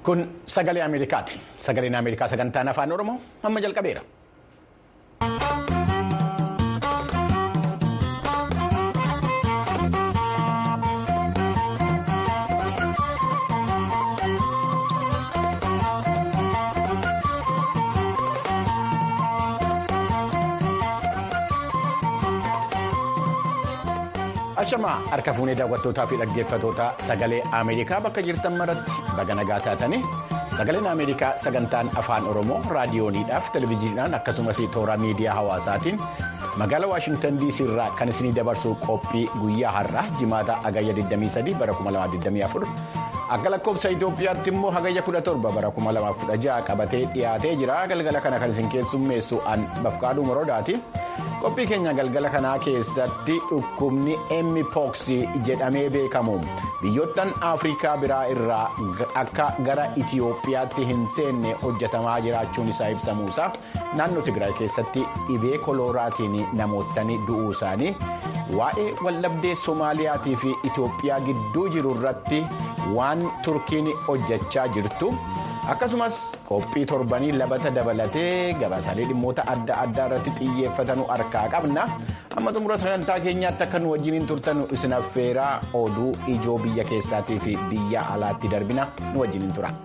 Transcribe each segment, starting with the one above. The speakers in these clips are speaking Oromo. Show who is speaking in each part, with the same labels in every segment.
Speaker 1: Kun sagalee Ameerikaati. Sagaleen Ameerikaa sagantaan afaan Oromoo amma jalqabeera. Ashamaa harka fuunee daawwattootaa fi dhaggeeffattoota sagalee Ameerikaa bakka jirtan maratti baga nagaa taatanii sagaleen Ameerikaa sagantaan afaan Oromoo raadiyooniidhaaf televezyiiniidhaan akkasumas toora miidiyaa hawaasaatiin magaalaa Waashingtan DC irraa kan isinii dabarsu qophii guyyaa har'aa jimaata hagayya 23 bara 2024 akka lakkoofsa Itoophiyaatti immoo hagayya 17 bara 2016 qabatee dhiyaatee jira galgala kana kan isin keessummeessu an bafqaaduu moroodaati. qophii keenya galgala kanaa keessatti dhukkubni mpox jedhamee beekamu biyyoottan afrikaa biraa irraa akka gara itiyoophiyaatti hin seenne hojjetamaa jiraachuun isaa ibsamuusaa naannoo tigraay keessatti dhibee kolooraatiin namootni du'uu isaanii waa'ee waldhabdee soomaaliyaatii fi itiyoophiyaa gidduu jiru irratti waan turkiin hojjechaa jirtu. akkasumas qophii torbanii labata dabalatee gabaasaalee dhimmoota adda addaa irratti xiyyeeffatanu harkaa qabna amma xumura sagantaa keenyaatti akka nu wajjiniin turtanu isin affeeraa oduu ijoo biyya keessaatii fi biyya alaatti darbina nu wajjiniin tura.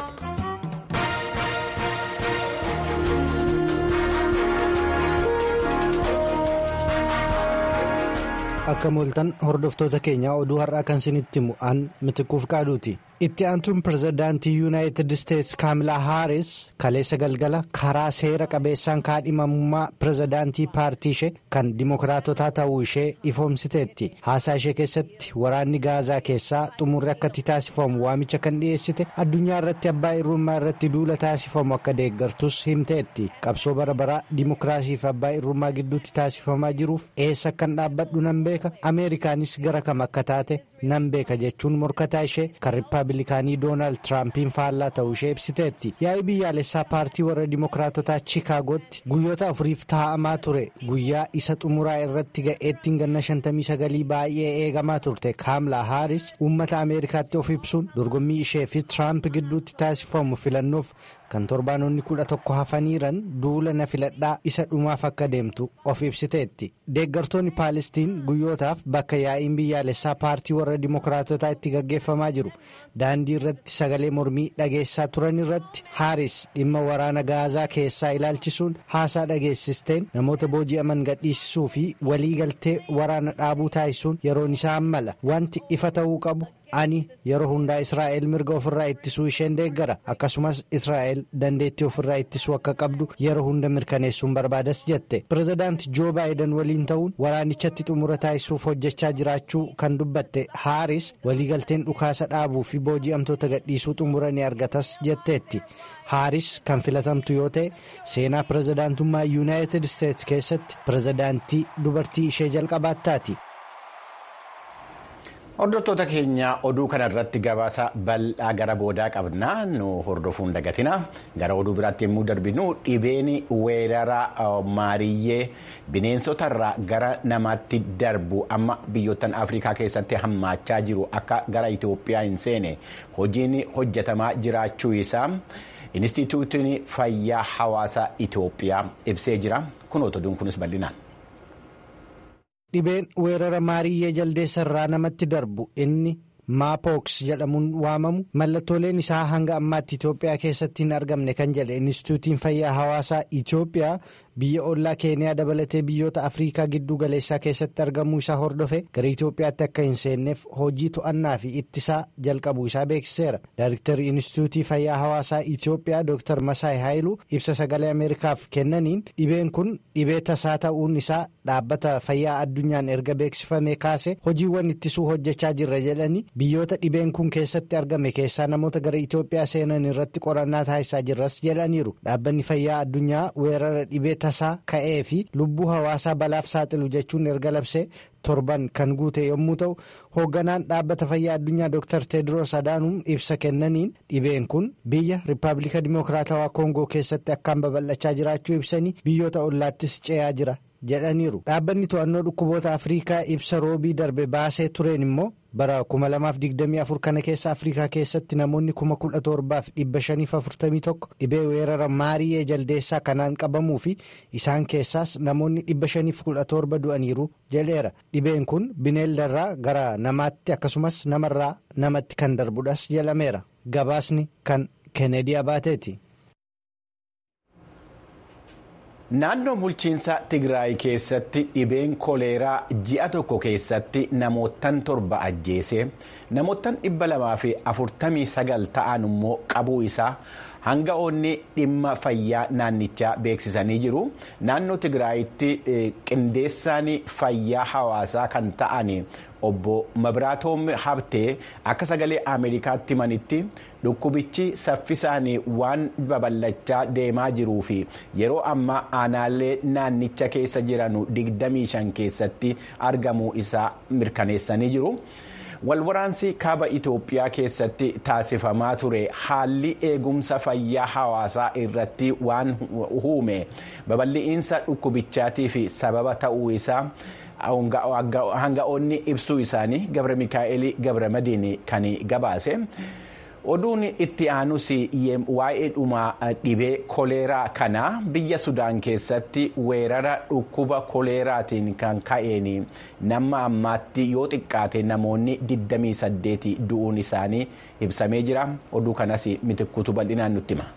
Speaker 2: akka mooltan hordoftoota keenyaa oduu har'aa kan isinitti himu an mitikuuf qaaduuti. itti aantuun pirezidaantii yuunaayitid isteetsi kaamilaa haaris kaleessa galgala karaa seera qabeessaan kaadhimamummaa pirezidaantii paartii ishee kan dimokiraatotaa ta'uu ishee ifoomsiteetti haasaa ishee keessatti waraanni gaazaa keessaa xumurri akka itti taasifamu waamicha kan dhiyeessite addunyaa irratti abbaa irrummaa irratti duula taasifamu akka deeggartus himteetti qabsoo bara baraa dimokiraasii fi abbaa irrummaa gidduutti taasifamaa jiruuf eessa akkan dhaabbadhu nan beeka ameerikaanis gara kam akka taate nan beeka jechuun morkataa ishee kan riippaabilikaanii doonaald tiraampiin faallaa ta'uu ishee ibsiteetti yaa'ii biyyaalessaa paartii warra dimokiraatotaa chiikaagootti guyyoota afuriif taa'amaa ture guyyaa isa xumuraa irratti ga'eettiin ganna 59 baay'ee eegamaa turte kaamilaa haaris uummata ameerikaatti of ibsuun dorgommii ishee fi tiraamp gidduutti taasifamu filannoof kan torbaanonni kudha tokko hafaniiran duula na filadhaa isa dhumaaf akka deemtu of ibsiteetti deeggartoonni paalestiin guyyootaaf bakka yaa'iin biyyaalessaa paartii warra dimokiraatotaa itti gaggeeffamaa jiru daandii irratti sagalee mormii dhageessaa turan irratti haaris dhimma waraana gaazaa keessaa ilaalchisuun haasaa dhageessisteen namoota booji'aman gadhiisisuu fi waliigaltee waraana dhaabuu taasisuun yeroon isaa mala wanti ifa ta'uu qabu. ani yeroo hundaa israa'el mirga ofirraa ittisuu isheen deeggara akkasumas israa'el dandeettii ofirraa ittisuu akka qabdu yeroo hunda mirkaneessuun barbaadas jette pirezidaanti joo baayiden waliin ta'uun waraanichatti xumura taasisuuf hojjechaa jiraachuu kan dubbatte haaris waliigalteen dhukaasa dhaabuu fi booji'amtoota gadhiisuu xumura ni argatas jetteetti haaris kan filatamtu yoo ta'e seenaa pirezidaantummaa yuunaayitid isteetsi keessatti pirezidaantii dubartii ishee jalqabaattaati.
Speaker 1: Hordoftoota keenya oduu kana irratti gabaasa bal'aa gara boodaa qabna nu hordofuun dagatina gara oduu biraatti yommuu darbinu dhibeen weerara maariyyee bineensota irraa gara namaatti darbu amma biyyoottan afrikaa keessatti hammaachaa jiru akka gara Itoophiyaa hin seene hojiin hojjetamaa jiraachuu isaa Inistituutiin Fayyaa Hawaasaa Itoophiyaa ibsee jira kun oduun kunis bal'inaan.
Speaker 2: dhibeen weerara maariyyee jaldeessa irraa namatti darbu inni maapoks jedhamuun waamamu mallattooleen isaa hanga ammaatti Itoophiyaa keessatti hin argamne kan jedhe Inistituutiin Fayyaa Hawaasaa Itoophiyaa biyya ollaa keeniyaa dabalatee biyyoota afriikaa gidduu galeessaa keessatti argamuu isaa hordofe gara Itoophiyaatti akka hin seenneef hojii to'annaa fi ittisaa jalqabuu isaa beeksiseera. Daayiriktarri Inistituutii Fayyaa Hawaasaa Itoophiyaa Dr. Masaay Haayiluu ibsa sagalee Ameerikaaf kennaniin dhibeen kun dhibee tasaa ta'uun isaa dhaabbata fayyaa addunyaan erga beeksifamee kaase hojiiwwan ittisuu hojjechaa jirra jedhanii biyyoota dhibeen kun keessatti argame keessaa namoota gara Itoophiyaa seenan irratti qorannaa taasisaa jirras jedhaniiru. Dhaabbanni fayyaa addunyaa weerara dhibee tasaa ka'ee fi lubbuu hawaasaa balaaf saaxilu jechuun erga labsee torban kan guute yommuu ta'u hoogganaan dhaabbata fayyaa addunyaa dr tedros adaanuum ibsa kennaniin dhibeen kun biyya riippaabilika dimokiraatawaa koongoo keessatti akkaan babal'achaa jiraachuu ibsanii biyyoota ollaattis ce'aa jira jedhaniiru dhaabbanni to'annoo dhukkuboota afriikaa ibsa roobii darbe baasee tureen immoo bara 2024 kana keessa afrikaa keessatti namoonni 17,541 dhibee weerara maari'ee jaldeessaa kanaan qabamuu fi isaan keessaas namoonni 517 du'aniiru jedheera dhibeen kun bineeldarraa gara namaatti akkasumas namarraa namatti kan darbudhas jedhameera gabaasni kan keeneedii abaateeti.
Speaker 1: naannoo bulchiinsa tigraay keessatti dhibeen koleeraa ji'a tokko keessatti namootan torba ajjeese namootan dhibba lamaa fi afurtamii sagal ta'an immoo qabuu isaa hanga'oonni dhimma fayyaa naannichaa beeksisanii jiru naannoo tigraayitti qindeessaan fayyaa hawaasaa kan ta'an obbo mabraatoom habtee akka sagalee ameerikaatti himanitti dhukkubichi saffisaan waan babal'achaa deemaa jiruu fi yeroo ammaa aanaalee naannicha keessa jiran 25 keessatti argamuu isaa mirkaneessanii jiru. walwaraansi kaaba Itoophiyaa keessatti taasifamaa ture haalli eegumsa fayyaa hawaasaa irratti waan uume babal'iinsa dhukkubichaatii fi sababa ta'uu isaa hanga'oonni ibsuu isaanii gabra mikaa'el gabra madiin kan gabaase. oduun itti aanus waa'ee dhuma dhibee koleeraa kanaa biyya sudaan keessatti weerara dhukkuba koleeraatiin kan ka'een nama ammaatti yoo xiqqaate namoonni 28 du'uun isaanii ibsamee jira oduu kanas mitikkuutu bal'inaan nutti hima.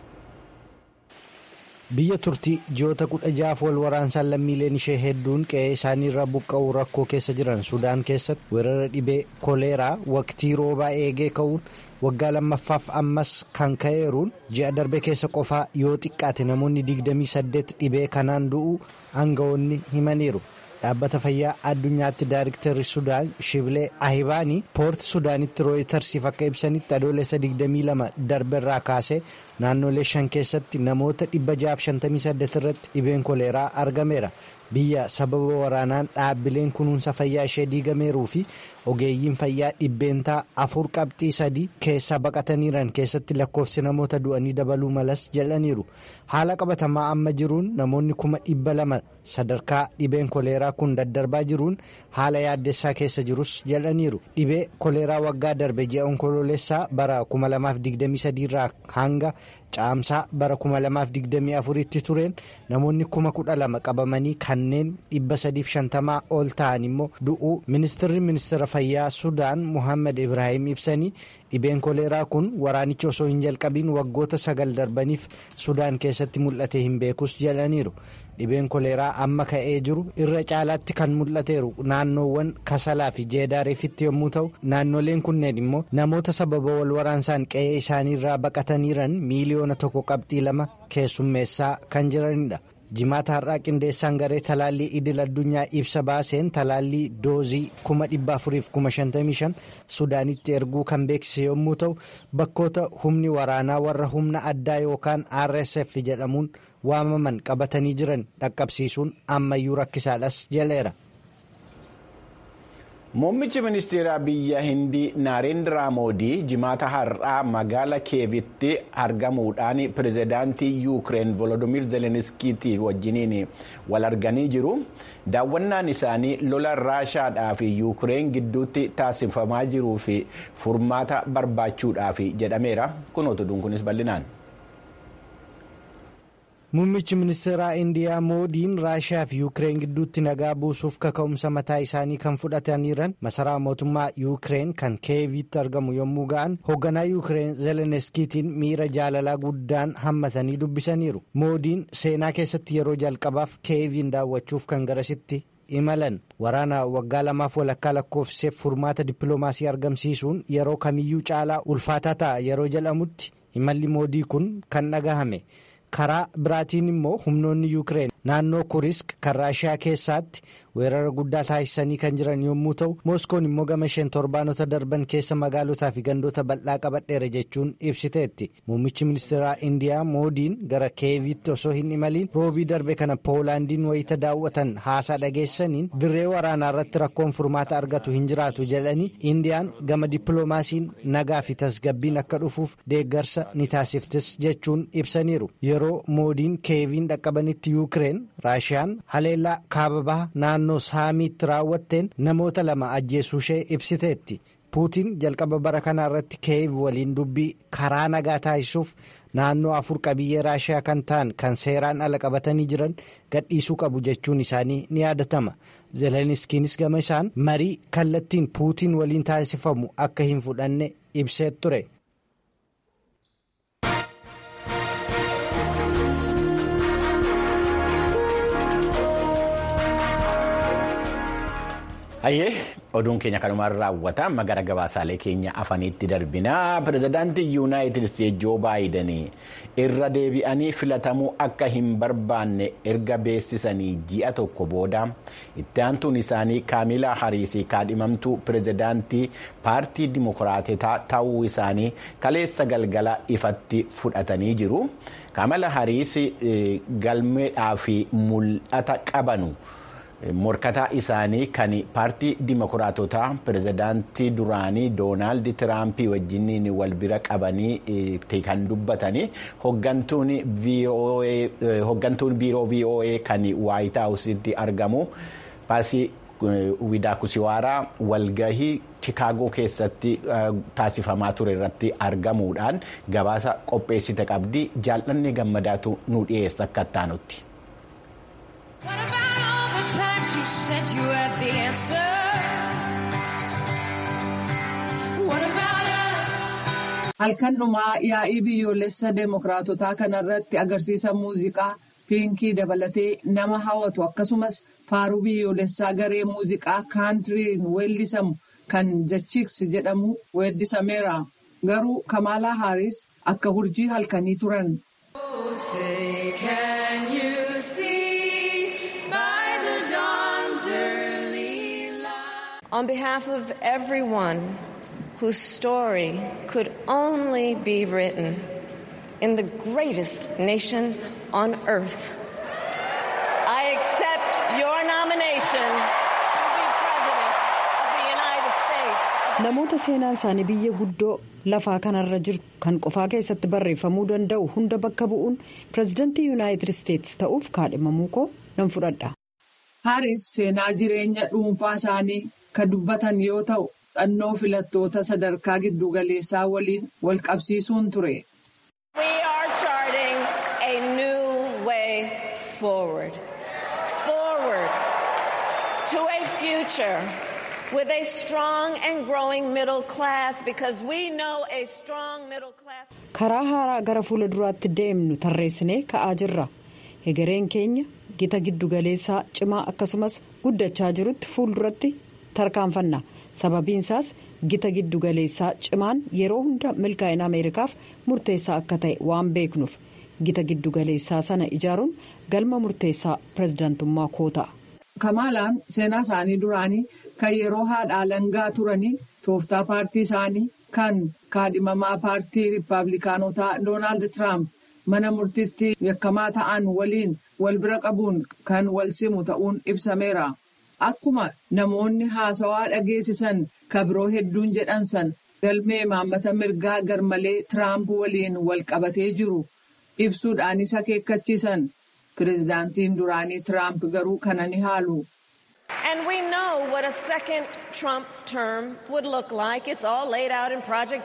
Speaker 2: biyya turtii ji'oota kudha jaaf wal waraansaan lammiileen ishee hedduun qe'ee isaaniirra buqqa'uu rakkoo keessa jiran sudaan keessatti weerara dhibee koleeraa waqtii roobaa eegee ka'uun waggaa lammaffaaf ammas kan ka'eeruun ji'a darbe keessa qofaa yoo xiqqaate namoonni 28 dhibee kanaan du'uu aangawoonni himaniiru. dhaabbata fayyaa addunyaatti daayiriktarri sudaan shibilee ahibaanii poorti sudaanitti rooyitarsiif akka ibsanitti adoolessa 22 darberraa kaasee naannolee shan keessatti namoota 658 irratti dhibeen koleeraa argameera biyya sababa waraanaan dhaabbileen kunuunsa fayyaa ishee diigameeruu fi ogeeyyiin fayyaa dhibbeentaa afur qabxii sadii keessaa baqataniiran keessatti lakkoofsi namoota du'anii dabaluu malas jedhaniiru haala qabatamaa amma jiruun namoonni kuma dhibba lama sadarkaa dhibeen koleeraa kun daddarbaa jiruun haala yaaddessaa keessa jirus jedhaniiru dhibee koleeraa waggaa darbe ji'a onkoloolessaa bara 2023 irraa hanga caamsaa bara 2024 tti tureen namoonni 12,000 qabamanii kanneen 350 ol ta'an immoo du'uu ministirri ministeera fayyaa sudaan muhammad ibrahim ibsanii dhibeen koleeraa kun waraanichi osoo hin jalqabiin waggoota sagal darbaniif sudaan keessatti mul'ate hin beekus jedhaniiru dhibeen koleeraa amma ka'ee jiru irra caalaatti kan mul'ateeru naannoowwan kasalaa fi jeedaareefitti yommuu ta'u naannoleen kunneen immoo namoota sababa wal waraansaan qe'ee isaaniirraa baqataniiran miiliyoona tokko qabxii lama keessummeessaa kan jiranidha. jimaata har'aa qindeessaan garee talaallii idil addunyaa ibsa baaseen talaallii doozii 455 sudaanitti erguu kan beeksise yommuu ta'u bakkoota humni waraanaa warra humna addaa yookaan rsf jedhamuun waamaman qabatanii jiran dhaqqabsiisuun ammayyuu rakkisaadhas jedheera.
Speaker 1: Muummichi ministeeraa biyya Hindii Naarendiraa Moodii jimaata har'aa magaala Kiyevitti argamuudhaan pirezidaantii Yuukireen Volodimir Zelenskiitii wajjiniin wal arganii jiru. Daawwannaan isaanii lola Raashaadhaa fi Yuukireen gidduutti taasifamaa jiruu fi furmaata barbaachuudhaaf jedhameera. Kunuutu dunkunis bal'inaan.
Speaker 2: Muummichi ministeeraa Indiyaa Moodiin Raashiyaa fi Yuukireen gidduutti nagaa buusuuf kaka'umsa mataa isaanii kan fudhataniiran masaraa mootummaa Yuukireen kan Kiyevitti argamu yommuu ga'an hoogganaa Yuukireen Zelenskiitiin miira jaalalaa guddaan hammatanii dubbisaniiru. Moodiin seenaa keessatti yeroo jalqabaaf Kiyeviin daawwachuuf kan garasitti imalan waraana waggaa lamaaf walakkaa lakkoofsiseef furmaata dippiloomaasii argamsiisuun yeroo kamiyyuu caalaa ulfaataa ta'a yeroo jedhamutti imalli moodii kun kan dhagahame. karaa biraatiin immoo humnoonni yuukireen naannoo kurisk kan raashiyaa keessaatti weerara guddaa taasisanii kan jiran yommuu ta'u mooskoon immoo gama isheen torbaanota darban keessa magaalotaa fi gandoota bal'aa qabadheera jechuun ibsiteetti muummichi ministeeraa indiyaa moodiin gara kiyevitti osoo hin imaliin roobii darbe kana poolaandiin wayita daawwatan haasaa dhageessaniin dirree waraanaa irratti rakkoon furmaata argatu hin jiraatu jedhanii indiyaan gama dippiloomaasiin nagaa fi tasgabbiin akka dhufuuf deeggarsa ni taasiftis jechuun ibsaniiru yeroo moodiin kiyeviin dhaqqabanitti yuukireen yukireen raashiyaan haleellaa kaaba baha naannoo saamiitti raawwatteen namoota lama ajjeesuu ishee ibsiteetti puutiin jalqaba bara kanaa irratti kiyev waliin dubbii karaa nagaa taasisuuf naannoo afur qabiyyee raashiyaa kan ta'an kan seeraan ala qabatanii jiran gadhiisuu qabu jechuun isaanii ni yaadatama zeleniskiinis gama isaan marii kallattiin puutiin waliin taasifamu akka hin fudhanne ibsee ture.
Speaker 1: Hayyee oduun keenya kanumaan raawwata amma gara gabaasaalee keenya afaniitti darbina pirezidaantii yuunaayitid isteetsi joo baayiden irra deebi'anii filatamuu akka hin barbaanne erga beeksisanii ji'a tokko booda itti aantuun isaanii kaamilaa hariisii kaadhimamtuu pirezidaantii paartii dimokiraatotaa ta'uu isaanii kaleessa galgala ifatti fudhatanii jiru kaamilaa hariisii galmeedhaa fi mul'ata qabanu. morkataa isaanii kan paartii dimokiraatotaa pirezidaantii duraanii doonaald tiraampii wajjiniin wal bira qabanii kan dubbatanii hoggantuun biiroo voa kan waayit haawusitti argamu paasii widaakusiwaaraa walgahii chikaagoo keessatti taasifamaa ture irratti argamuudhaan gabaasa qopheessite qabdi jaallanni gammadaatu nu dhiyeessa akka ittaanutti.
Speaker 3: You said you had the answer. What about us?
Speaker 4: Halkan dhumaa yaa'ii biyyoolessa deemokiraatotaa kanarratti agarsiisa muuziqaa piinkii dabalatee nama hawwatu akkasumas faaruu biyyoolessaa garee muuziqaa kaantiriin weellisamu kan jachiks jedhamu weeddisameera. Garuu Kamaalaa Haaris akka hurjii halkanii turan.
Speaker 3: On behalf of everyone whose story could only be written in the greatest nation on earth, I accept your nomination to be President of the United States.
Speaker 5: Namoota seenaan isaanii biyya guddoo lafaa kanarra jirtu kan qofaa keessatti barreeffamuu danda'u hunda bakka bu'uun pirezidantii yuunaayitid isteetsi ta'uuf kaadhimamuu koo nan fudhadha.
Speaker 4: Haaris seenaa jireenya dhuunfaa isaanii kan dubbatan yoo ta'u dhannoo filattoota sadarkaa giddugaleessaa waliin wal qabsiisuun ture.
Speaker 3: We are charting a new way forward. Forward to a future with a strong and growing middle class because we know a strong middle class.
Speaker 5: Karaa haaraa gara fuula duraatti deemnu tarreessinee ka'aa jirra. Egereen keenya gita giddugaleessaa cimaa akkasumas guddachaa jirutti fuulduratti tarkaanfanna. Sababiin isaas gita giddugaleessaa cimaan yeroo hunda milkaa'ina Ameerikaaf murteessaa akka ta'e waan beeknuuf gita giddugaleessaa sana ijaaruun galma murteessaa pirezidaantummaa koo ta'a.
Speaker 4: Kamaalaan seenaa isaanii duraanii kan yeroo haadha langaa turanii tooftaa paartii isaanii kan kaadhimamaa paartii riippaabilikaanotaa Doonaald Tiraamp mana murtiitti yakkamaa ta'an waliin wal bira qabuun kan wal simu ta'uun ibsameera. Akkuma namoonni haasawaa dhageessisan kabiroo hedduun jedhan san galmee imaammata mirgaa garmalee Tiraamp waliin wal qabatee jiru ibsuudhaanis akeekkachiisan. Pireezidaantiin duraanii Tiraamp garuu kana ni haalu.
Speaker 3: And we know what a second Trump term would look like. It's all laid out in Project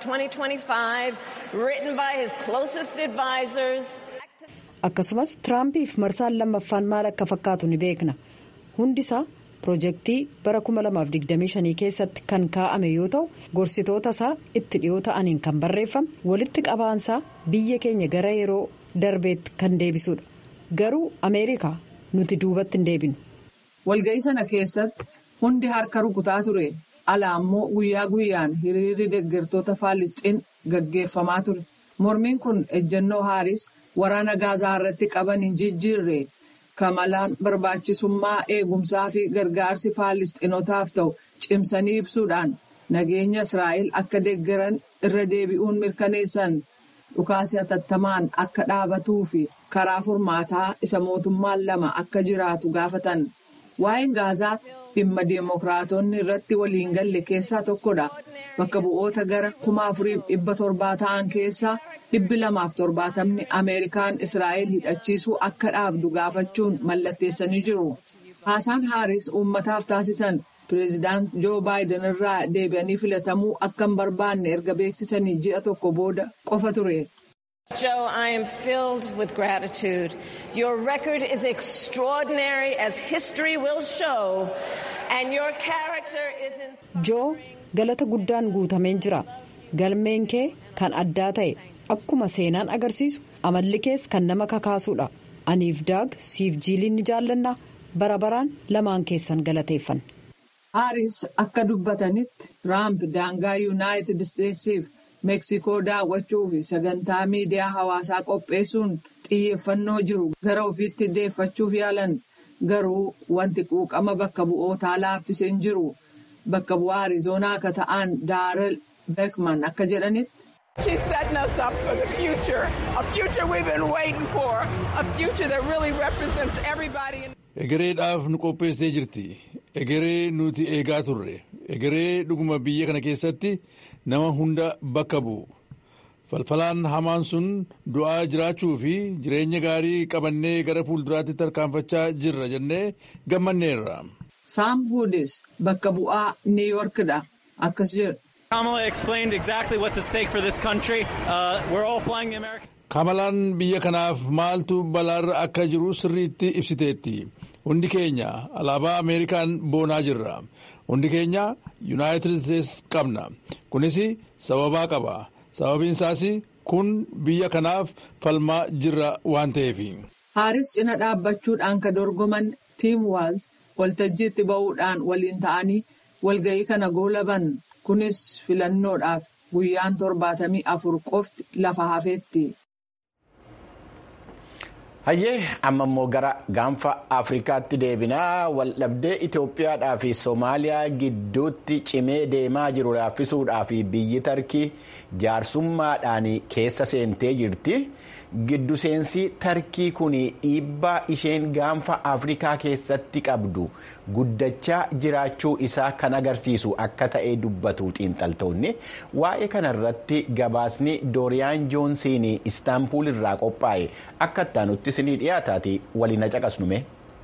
Speaker 3: 2025, written by his closest advisors.
Speaker 5: Akkasumas Tiraampiif marsaan lammaffaan maal akka fakkaatu ni beekna. Hundisaa pirojektii bara 2025 keessatti kan kaa'ame yoo ta'u gorsitoota isaa itti dhiyoo ta'aniin kan barreeffame walitti qabaansaa biyya keenya gara yeroo darbeetti kan deebisudha. Garuu Ameerikaa nuti duubatti hin deebinu.
Speaker 4: Walga'ii sana keessatti hundi harka rukutaa ture. Alaa immoo guyyaa guyyaan hiriirri deeggartoota Faalisxiin gaggeeffamaa ture. Mormiin kun ejjennoo Haaris waraana gaazaa irratti qaban hin jijjiirre. Kamalaan barbaachisummaa eegumsaa fi gargaarsi Faalisxiinotaaf ta'u cimsanii ibsuudhaan nageenya Israa'el akka deeggaran irra deebi'uun mirkaneessan. Dhukaasi hatattamaan akka dhaabatuu fi karaa furmaataa isa mootummaan lama akka jiraatu gaafatan. Waa'een gaazaa dhimma deemokiraatonni irratti waliin galle keessaa tokkodha. Bakka bu'oota gara kuma afuriif dhibba torbaa ta'an keessaa dhibbi lamaaf torbaatamni Ameerikaan Israa'el hidhachiisuu akka dhaabdu gaafachuun mallatteessanii jiru. Haasaan Haaris uummataaf taasisan pireezidaant Joo Baayiden irraa deebi'anii filatamuu akka hin barbaanne erga beeksisanii ji'a tokko booda qofa ture.
Speaker 3: Joe, I am filled with gratitude. Your record is extraordinary as history will show and your character is in...
Speaker 5: Joo galata guddaan guutameen jira. Galmeen kee kan addaa ta'e akkuma seenaan agarsiisu amalli kees kan nama kakaasuudha. Aniif daag siif jiiliin ni jaallannaa bara baraan lamaan keessan galateeffan.
Speaker 4: Haaris akka dubbatanitti Tiraamp daangaa Yuunaayitid Isteetsiif Meeksikoo daawwachuu fi sagantaa miidiyaa hawaasaa qopheessuun xiyyeeffannoo jiru gara ofiitti deeffachuuf yaalan garuu wanti quuqama bakka bu'ootaa laaffiseen jiru bakka bu'aa Arizoonaa akka ta'an Daarel Beekman akka jedhanitti.
Speaker 6: She's setting us up for the future, a future we've been waiting for, a future that really represents everybody.
Speaker 7: Egereedhaaf nu qopheessitee jirti. Egeree nuti eegaa turre. Egeree dhuguma biyya kana keessatti nama hunda bakka bu'u. Falfalaan hamaan sun du'aa jiraachuu fi jireenya gaarii qabannee gara fuulduraatti tarkaanfachaa jirra jennee gammanneerra.
Speaker 4: Saam Huudis bakka bu'aa Niiyorkidha. Akkas jedhu.
Speaker 8: Kamala explained exactly what's at stake for this country. Uh, we're all flying the American.
Speaker 7: Kamalaan biyya kanaaf maaltu balaarra akka jiru sirriitti ibsiteetti. Hundi keenya alaabaa Ameerikaan boonaa jirra. Hundi keenya Yuunaayitid Isteets qabna. Kunis sababaa qaba. Sababiin isaas kun biyya kanaaf falmaa jirra waan ta'eef.
Speaker 4: Haaris cina dhaabbachuudhaan ka dorgoman Tiim Waals waltajjiitti ba'uudhaan waliin ta'anii walga'ii kana goolaban. Kunis filannoodhaaf guyyaan torbaatamii afur qofti lafa hafeetti.
Speaker 1: Hayyee amma immoo gara gaanfa Afrikaatti deebinaa waldhabdee Itoophiyaadhaa fi Somaaliyaa gidduutti cimee deemaa jiru laaffisuudhaa fi biyyi Tarkii jaarsummaadhaan keessa seentee jirti. Giddu seensi Tarkii kun dhiibbaa isheen gaanfa Afrikaa keessatti qabdu guddachaa jiraachuu isaa kan agarsiisu akka ta'e dubbatu xiinxaltoonni waa'ee kanarratti gabaasni Dooriyaan Joonsiin Istaanbuul irraa qophaa'e akka ittaanutti isinii dhiyaataati waliin caqasnume.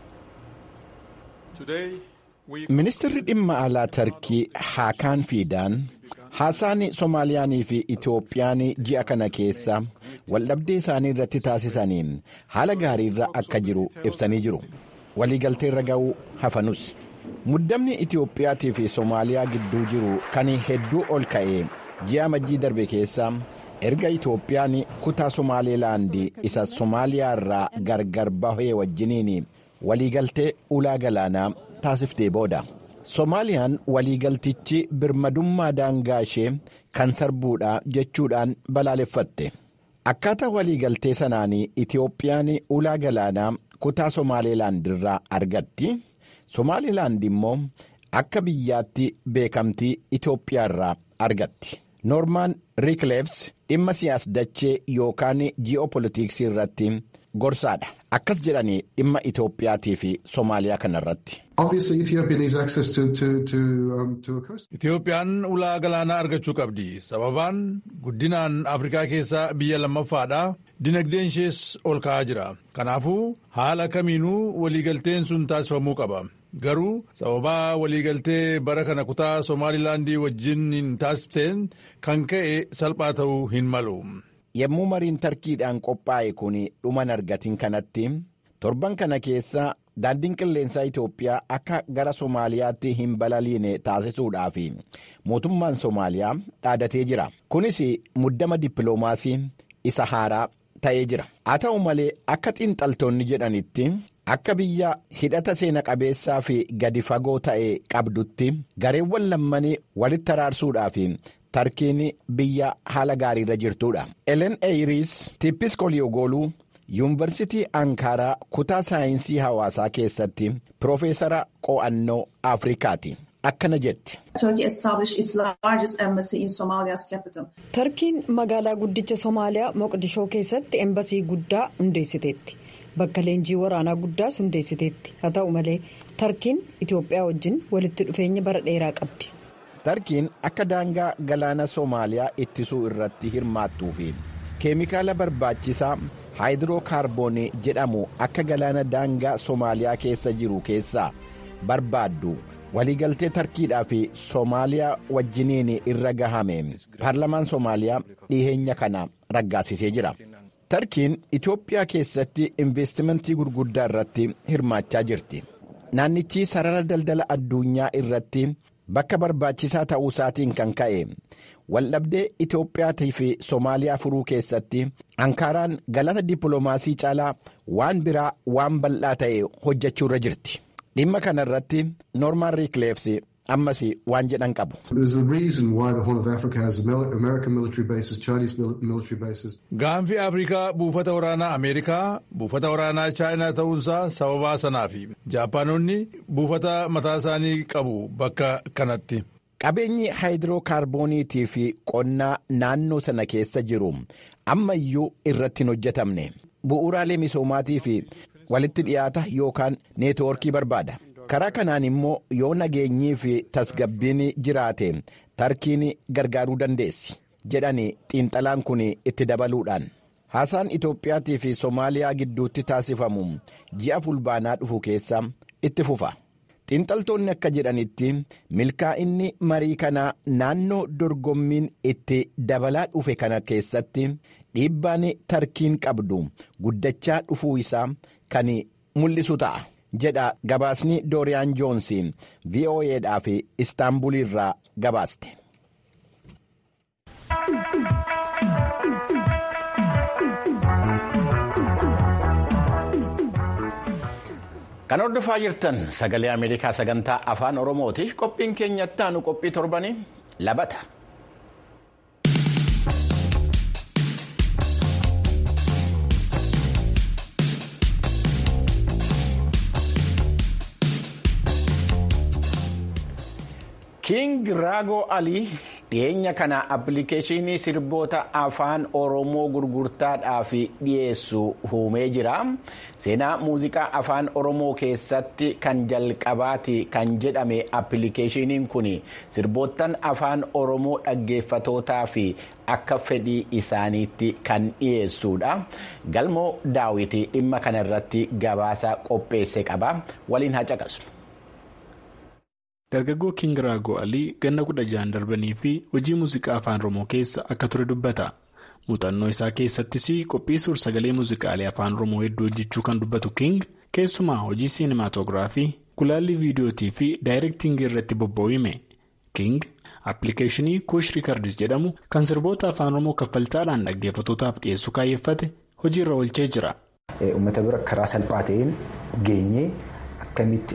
Speaker 1: Ministeerri dhimma alaa Tarkii Haakaan Fiidaan haasaan Somaaliyaanii fi Itoophiyaan ji'a kana keessa waldhabdee isaanii irratti taasisaniin haala gaariirra akka jiru ibsanii jiru. Waliigalteerra ga'uu hafanus. Muddamni Itoophiyaatii fi Somaaliyaa gidduu jiru kan hedduu ol ka'e ji'a majjii darbe keessa erga Itoophiyaan kutaa Somaalilaandii isa Somaaliyaa irraa gargar bahee wajjiniin waliigaltee ulaa galaanaa taasiftee booda. Somaaliyaan waliigaltichi birmadummaa daangaa ishee kan sarbuudha jechuudhaan balaaleffatte. Akkaataa waliigaltee sanaan Itoophiyaan ulaa galaanaa kutaa Somaalilaand irraa argatti. Somaalilaand immoo akka biyyaatti beekamtii Itoophiyaa irraa argatti. Noormaan Riikleefs dhimma siyaas-dachee yookaan ji'oopolitiksii irratti gorsaadha. Akkas jedhanii dhimma Itoophiyaatii fi Somaaliyaa kanarratti.
Speaker 7: Itoophiyaan ulaa galaanaa argachuu qabdi. Sababaan guddinaan Afrikaa keessaa biyya lammaffaadha. Dinagdeen ishees ol ka'aa jira. Kanaafuu haala kamiinuu waliigalteen sun taasifamuu qaba. Garuu sababaa waliigaltee bara kana kutaa Somaalilaandii wajjin hin taasifteen kan ka'e salphaa ta'uu hin malu.
Speaker 1: Yommuu mariin tarkiidhaan qophaa'e kun dhuman argatin kanatti torban kana keessa daandiin qilleensaa Itoophiyaa akka gara Somaaliyaatti hin balaliine taasisuudhaaf mootummaan Somaaliyaa dhaadatee jira. Kunis muddama dippiloomaasii isa haaraa ta'ee jira. Haa ta'u malee akka xiinxaltoonni jedhanitti akka biyya hidhata seena qabeessaa fi gadi fagoo ta'e qabdutti gareewwan lammanii walitti araarsuudhaaf. tarkiin biyya haala gaariirra jirtudha. Elen Eyiriis Tippis Koliyogoluu yuunivarsitii Ankaaraa kutaa saayinsii hawaasaa keessatti Piroofeesara qo'annoo Afrikaati. Akkana jetti.
Speaker 5: Tarkiin magaalaa guddicha Somaaliyaa Moqdishoo keessatti embasii guddaa hundeessiteetti. Bakka leenjii waraanaa guddaas hundeessiteetti. Haa ta'u malee tarkiin itiyoophiyaa wajjin walitti dhufeenya bara dheeraa qabdi.
Speaker 1: tarkiin akka daangaa galaana soomaaliyaa ittisuu irratti hirmaattuu fi keemikaala barbaachisaa haayidrookaarboonii jedhamu akka galaana daangaa soomaaliyaa keessa jiru keessaa barbaaddu waliigaltee tarkiidhaa fi soomaaliyaa wajjiniin irra gahame paarlamaan soomaaliyaa dhiheenya kana raggaasisee jira. tarkiin itiyoophiyaa keessatti investimentii gurguddaa irratti hirmaachaa jirti naannichi sarara daldala addunyaa irratti bakka barbaachisaa ta'uu isaatiin kan ka'e waldhabdee itiyoophiyaatii fi soomaaliyaa furuu keessatti ankaaraan galata dippiloomaasii caalaa waan biraa waan bal'aa ta'e hojjechuu irra jirti dhimma kana irratti noormaan riikleefsi ammas waan jedhan qabu.
Speaker 7: gaanfi afrikaa buufata waraanaa ameerikaa buufata waraanaa chaayinaa ta'uunsaa sababaa sanaafi jaapaanonni buufata mataa isaanii qabu bakka kanatti.
Speaker 1: qabeenyi haayidrookaarbooniitii fi qonnaa naannoo sana keessa jiru ammayyuu irratti hin hojjetamne bu'uuraalee misoomaatii fi walitti dhiyaata yookaan neetwoorkii barbaada. karaa kanaan immoo yoo nageenyii fi tasgabbiin jiraate tarkiin gargaaruu dandeessi jedhani xiinxalaan kun itti dabaluudhaan haasaan itoophiyaatii fi soomaaliyaa gidduutti taasifamu ji'a fulbaanaa dhufu keessa itti fufa xiinxaltoonni akka jedhanitti milkaa'inni marii kanaa naannoo dorgommiin itti dabalaa dhufe kana keessatti dhiibbaan tarkiin qabdu guddachaa dhufuu isaa kan mul'isu ta'a. jedha gabaasni dooriyaan joonsi vo'eedhaaf istaanbulirraa gabaaste. kan hordofaa jirtan sagalee ameerikaa sagantaa afaan oromooti qophiin keenyatti aanu qophii torbanii labata. King Raagoo Alii dhiyeenya kana appilikeeshinii sirboota afaan Oromoo gurgurtaadhaaf dhiyeessu uumee jira. Seenaa muuziqaa afaan Oromoo keessatti kan jalqabaati kan jedhame appilikeeshiniin kun sirboottan afaan Oromoo dhaggeeffatootaa fi akka fedhii isaaniitti kan dhiyeessudha. Galmoo daawwitii dhimma kana irratti gabaasa qopheesse qaba. Waliin haa caqasu.
Speaker 9: Dargaggoo King Raagoo Alii ganna kudha ja'an darbanii fi hojii muuziqaa afaan Oromoo keessa akka ture dubbata. Muuxannoo isaa keessattis qophii suur-sagalee muuziqaalee afaan Oromoo hedduu hojjechuu kan dubbatu King keessumaa hojii siinimaatoogiraafii, gulaallii viidiyootii fi daayirektiingii irratti bobba'uume. King appilikeeshinii Kuush Riikardis jedhamu kan sirboota afaan Oromoo kaffaltaadhaan dhaggeeffatootaaf dhiyeessuu kaayyeffate hojiirra oolchee jira.
Speaker 10: Uummata bira karaa salphaa ta'een geenyee akkamitti.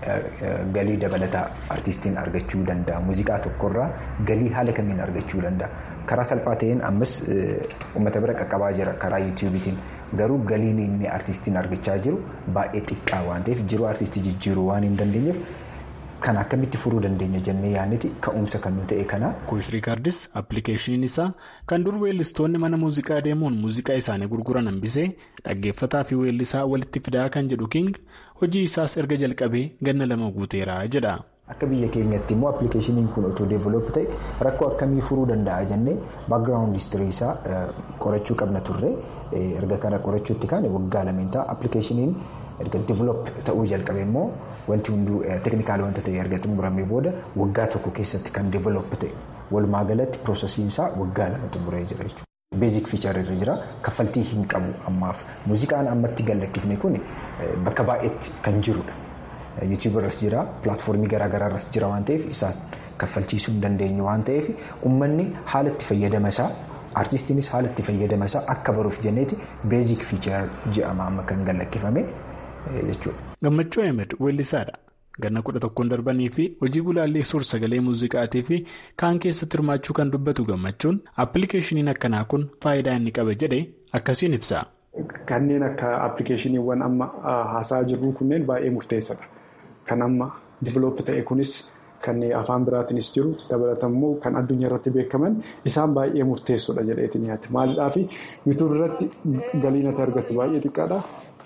Speaker 10: Galii dabalataa artistiin argachuu danda'a. Muuziqaa tokkorraa galii haala kamiin argachuu danda'a. Karaa salphaa ta'een ammas uummata bira qaqqabaa jira karaa yuutuubiitiin. Garuu galiin inni artistiin argachaa jiru baay'ee xiqqaa waan ta'eef jiruu artistii jijjiiruu waan hin dandeenyeef kan akkamitti furuu dandeenya jennee yaadneeti ka'umsa kan nu ta'e kana.
Speaker 9: Kuush Riikardis appilikeeshiniin isaa kan dur weellistoonni mana muuziqaa deemuun muuziqaa isaanii gurguran hambisee dhaggeeffataa fi weellisaa walitti fidaa kan jedhu King hojii isaas erga jalqabee ganna lama guuteera jedha.
Speaker 10: Akka biyya keenyatti immoo appilikeeshiniin kun otoo deeveloop ta'e rakkoo akkamii furuu danda'a jennee baakgiraawundi histirii isaa qorachuu qabna turre erga kana qorachuutti kaane waggaa lameen ta'a appilikeeshiniin erga deeveloop ta'uu jalqabe immoo wanti hunduu teeknikaala wanta ta'e erga xumuramee booda waggaa tokko keessatti kan deeveloop ta'e walumaa galatti piroosesiin isaa waggaa lama xumuree jira jechuudha. Beezik fiichar irra jira kaffaltii hin qabu ammaaf muuziqaan ammatti gallakkifne kun bakka baay'eetti kan jirudha. yuutuub irras jira pilaatfoormii garaagaraa irras jira waan ta'eef isaas kaffalchiisuu hin dandeenyu waan ta'eef uummanni haala itti fayyadama isaa artistiinis haala itti fayyadama isaa akka baruuf jenneeti beezik fiichar jedhama amma kan gallakkifame jechuudha.
Speaker 9: Gammachuu Ahmed weellisaadha. Ganna kudha tokkoon darbanii fi hojii gulaallii suur sagalee muuziqaatii fi kaan keessatti hirmaachuu kan dubbatu gammachuun appilikeeshiniin akkanaa kun faayidaa inni qaba jedhe akkasiin ibsa.
Speaker 11: Kanneen akka appilikeeshiniiwwan amma haasaa jirru kunneen baay'ee murteessadha. Kan amma diiveloop ta'e kunis kan afaan biraatiinis jiru dabalatammoo kan addunyaa irratti beekaman isaan baay'ee murteessoodha jedheetiin yaadde. Maaliidhaaf yuutuub irratti galiin ati argattu baay'ee xiqqaadha.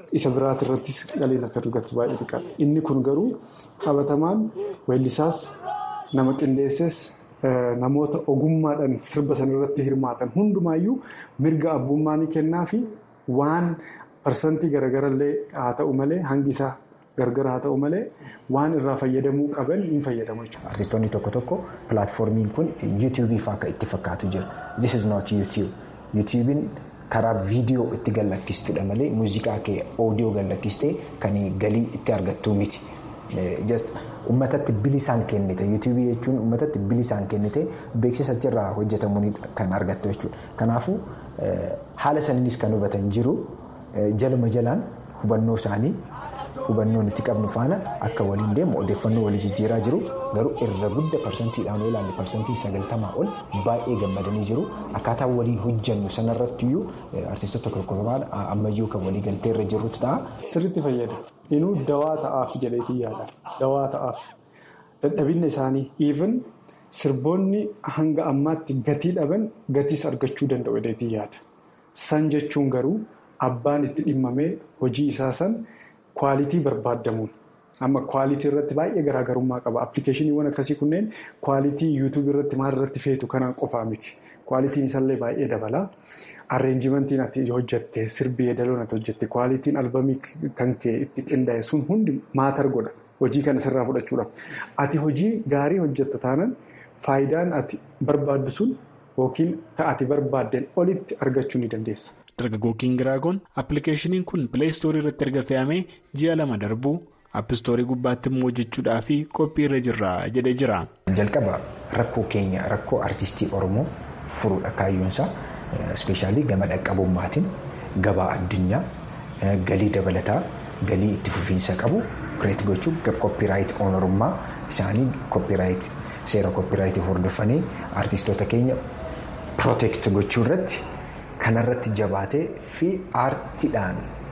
Speaker 11: isa biraati irrattis galiin akka argatu baay'ee xiqqaadha. Inni kun garuu qabatamaan weellisaas nama qindeesses namoota ogummaadhaan sirba sanarratti hirmaatan hundumaayyuu mirga abbummaa ni kennaa fi waan parsantii garagarallee haa ta'u malee hangi isaa gargar haa ta'u malee waan irraa fayyadamuu qaban hin fayyadamu jechuudha.
Speaker 10: Artistoonni tokko tokko pilaatfoormiin kun yuutuubii fa'aa akka itti fakkaatu jira. This is not YouTube. YouTubein karaa viidiyoo itti gallakkistudha malee muuziqaa kee oodiyoo gallakkistee kan galii itti argattu miti. Uummatatti bilisaan kennite yuutuubii jechuun uummatatti bilisaan kennite beeksisa achirraa hojjetamuun kan argattu jechuudha. Kanaafuu haala saniinis kan hubatan jiru jaluma jalaan hubannoo isaanii hubannoo nuti qabnu faana akka waliin deemu odeeffannoo walii jijjiiraa jiru garuu irra guddaa parsantiidhaan yoo ilaalle parsantii sagaltamaa ol baay'ee gammadanii jiru akkaataa walii hojjannu sanarratti iyyuu artistoota korkorobaan ammayyuu kan walii galtee irra jirrutu ta'a.
Speaker 11: Sirriitti fayyada. Inuu dawaa ta'aaf jedheetii yaada. Dawaa ta'aaf. Dadhabinna isaanii even sirboonni hanga ammaatti gatii dhaban gatiis argachuu danda'u jedheetii yaada. San jechuun garuu abbaan itti dhimmamee hojii isaa san. Kwaalitii barbaadamuun amma kwaalitii irratti baay'ee garaagarummaa qaba. Appilikeeshiniiwwan akkasii kunneen kwaalitii yuutuubii irratti maal irratti feetu kanaan qofaa miti. Kwaalitiin isaallee baay'ee dabala. Arreenjimentiin ati hojjatte sirbii yeedaloon ati hojjatte kwaalitiin albamii kan kee itti qindaa'e sun hundi maatar godha. Hojii kana sirraa fudhachuudhaaf. Ati hojii gaarii hojjetta taanaan faayidaan ati barbaaddu sun yookiin kan ati barbaaddeen olitti argachuu ni dandeessa.
Speaker 9: Dargaggoo Kiingiraagoon appilikeeshiniin kun pileestoorii irratti erga fe'amee ji'a lama darbuu appistoorii gubbaatti immoo hojjechuudhaa fi qophii irra jirra jedhee jira.
Speaker 10: Jalqaba rakkoo keenya rakkoo artistii Oromoo furuudha kaayyoonsaa ispeeshaalii gama dhaqqabummaatiin gabaa addunyaa galii dabalataa galii itti fufiinsa qabu kireet gochuu koppiraayit oonorummaa isaanii koppiraayit seera koppiraayitii hordofanii artistoota keenya pirooteekt gochuu irratti. Kanarratti jabaatee fi aartiidhaan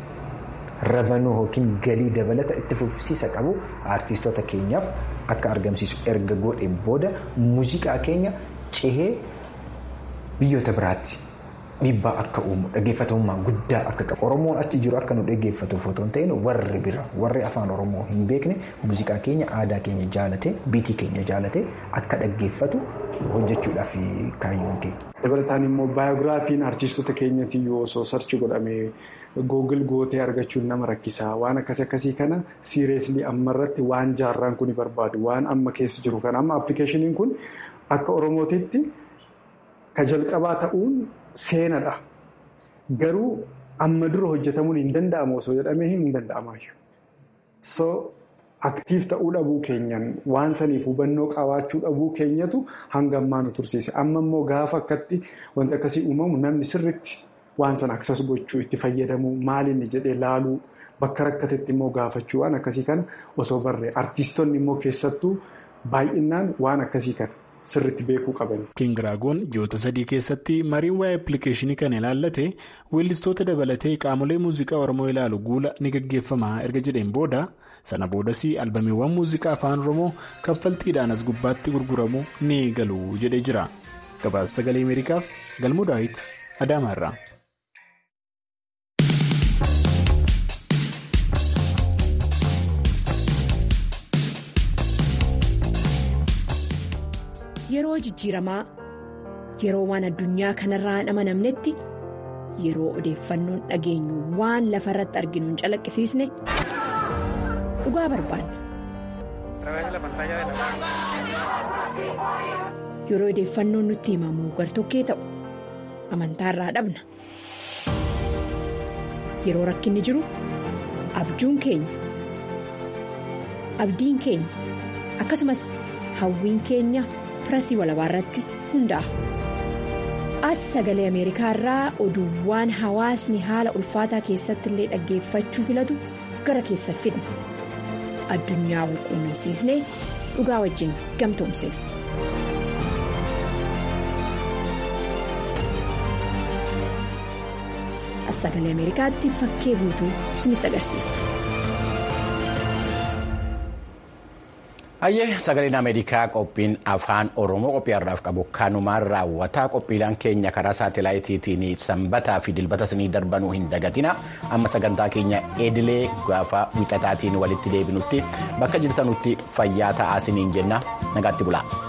Speaker 10: ravanuu yookiin galii dabalata itti fufsiisa qabu aartistoota keenyaaf akka argamsiisu erga godheen booda muuziqaa keenya cehee biyyoota biraatti dhiibbaa akka uumu dhaggeeffatamummaa guddaa akka qabu oromoon achi jiru akka nu dhaggeeffatuuf otoo hin ta'in warri bira warri afaan oromoo hin beekne muuziqaa keenya aadaa keenya jaalatee biitii keenya jaalatee akka dhaggeeffatu hojjechuudhaaf kaayyoon keenya.
Speaker 11: Dabalataan immoo baayogiraafiin artistoota keenyatti yoo osoo sarchi godhamee googil gootee argachuun nama rakkisaa waan akkasii akkasii kana siireeslii ammarratti waan jaarraan kun barbaadu waan amma keessa jiru kana amma appilikeeshiniin kun akka oromootitti ka jalqabaa ta'uun seenadha. Garuu amma dura hojjetamuun hin danda'amu osoo jedhamee hin danda'amaayyuu. So aktiif ta'uu dhabuu keenyan waan saniif hubannoo qabaachuu dhabuu keenyatu hanga ammaa nu tursiise. Amma immoo gaafa akkatti wanti akkasii uumamu namni sirritti waan sana aksas gochuu itti fayyadamuu maalinni jedhee laaluu bakka rakkatetti immoo gaafachuu waan akkasii kana osoo barree artiistonni immoo keessattuu baay'inaan waan akkasii kana. sirritti beekuu qaban.
Speaker 9: Kiingiraagoon ji'oota sadii keessatti mariin waa'ee appilikeeshinii kana ilaallate weellistoota dabalatee qaamolee muuziqaa Oromoo ilaalu guula ni gaggeeffama erga jedheen booda sana boodas albamiiwwan muuziqaa afaan Oromoo kaffaltiidhaan as gubbaatti gurguramu ni galu jedhee jira. Gabaasa sagalee Ameerikaaf Galmuu Daawit Adaamaarraa.
Speaker 12: Yeroo jijjiiramaa yeroo waan addunyaa kanarraa hin amanamnetti yeroo odeeffannoon dhageenyu waan lafa irratti arginu hin calaqqisiisne dhugaa barbaanna. Yeroo odeeffannoon nutti himamu gartokkee ta'u amantaarraa dhabna. Yeroo rakkinni jiru abjuun keenya abdiin keenya akkasumas hawwiin keenya. pirasii walabaa irratti hundaa'a. As sagalee Ameerikaa irraa oduuwwan hawaasni haala ulfaataa keessatti illee dhaggeeffachuu filatu gara keessa fidna. Addunyaa wal quunnamsiisnee dhugaa wajjin gamtoomsina. As sagalee Ameerikaatti fakkee guutuu isinitti agarsiisa.
Speaker 1: Hayyee sagaleen Ameerikaa qophiin afaan Oromoo qophii har'aaf qabu kanumaan raawwataa qophiileen keenya karaa saatalaayitiitiin sanbataa fi dilbata sinii darbanuu hin dagatina amma sagantaa keenya edilee gaafa wixataatiin walitti deebinutti bakka jirtanutti fayyaa ta'aa siniin jenna nagaatti bulaa.